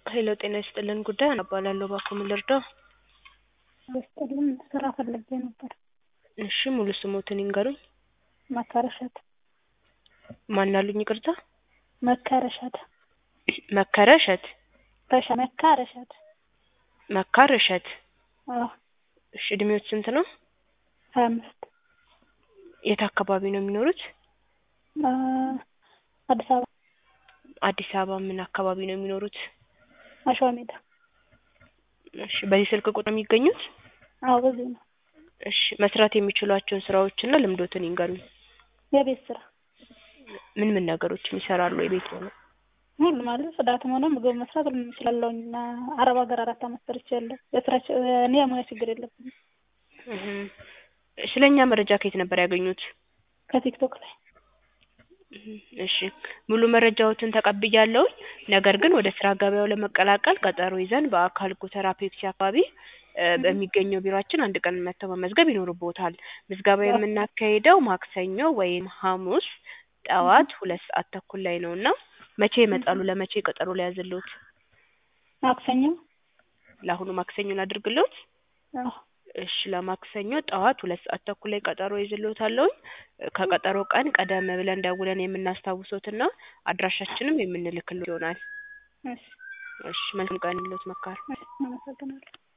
ሄሎ ጤና ይስጥልን ጉዳይ እባላለሁ እባክዎ ምን ልርዳዎ? ይስጥልን ስራ ፈልጌ ነበር። እሺ ሙሉ ስሞትን ይንገሩኝ? መከረሸት ማን አሉኝ ይቅርታ? መከረሸት መከረ እሸት በሻ መካረሸት መካር እሸት አዎ እሺ እድሜዎት ስንት ነው? ሀያ አምስት የት አካባቢ ነው የሚኖሩት? አ አዲስ አበባ አዲስ አበባ ምን አካባቢ ነው የሚኖሩት? አሸዋ ሜዳ እሺ በዚህ ስልክ ቁጥር ነው የሚገኙት? አዎ በዚህ ነው። እሺ መስራት የሚችሏቸውን ስራዎችና ልምዶትን ይንገሩኝ? የቤት ስራ ምን ምን ነገሮችን ይሰራሉ የቤት ሆነው? ሁሉም ማለት ጽዳትም ሆነ ምግብ መስራት ሁሉም እችላለሁኝ እና አረብ ሀገር አራት አመት ሰርቻለሁ። የስራ ች- እኔ የሙያ ችግር የለብኝም። እህ ስለ እኛ መረጃ ከየት ነበር ያገኙት? ከቲክቶክ ላይ እህ እሺ ሙሉ መረጃዎትን ተቀብያለሁኝ። ነገር ግን ወደ ስራ ገበያው ለመቀላቀል ቀጠሮ ይዘን በአካል ጎተራ ፔፕሲ አካባቢ እ በሚገኘው ቢሮአችን አንድ ቀን መጥተው መመዝገብ ይኖርብዎታል። ምዝገባ የምናካሂደው ማክሰኞ ወይም ሐሙስ ጠዋት ሁለት ሰዓት ተኩል ላይ ነው እና መቼ ይመጣሉ? ለመቼ ቀጠሮ ልያዝልዎት? ማክሰኞ ለአሁኑ ማክሰኞ ላድርግልዎት? አዎ እሺ ለማክሰኞ ጠዋት ሁለት ሰዓት ተኩል ላይ ቀጠሮ ይዝልዎታለሁኝ። ከቀጠሮ ቀን ቀደም ብለን ደውለን የምናስታውሶትና አድራሻችንም የምንልክልዎት ይሆናል። እሺ እሺ መልካም ቀን ይሁንልዎት መካር እሺ አመሰግናለሁ።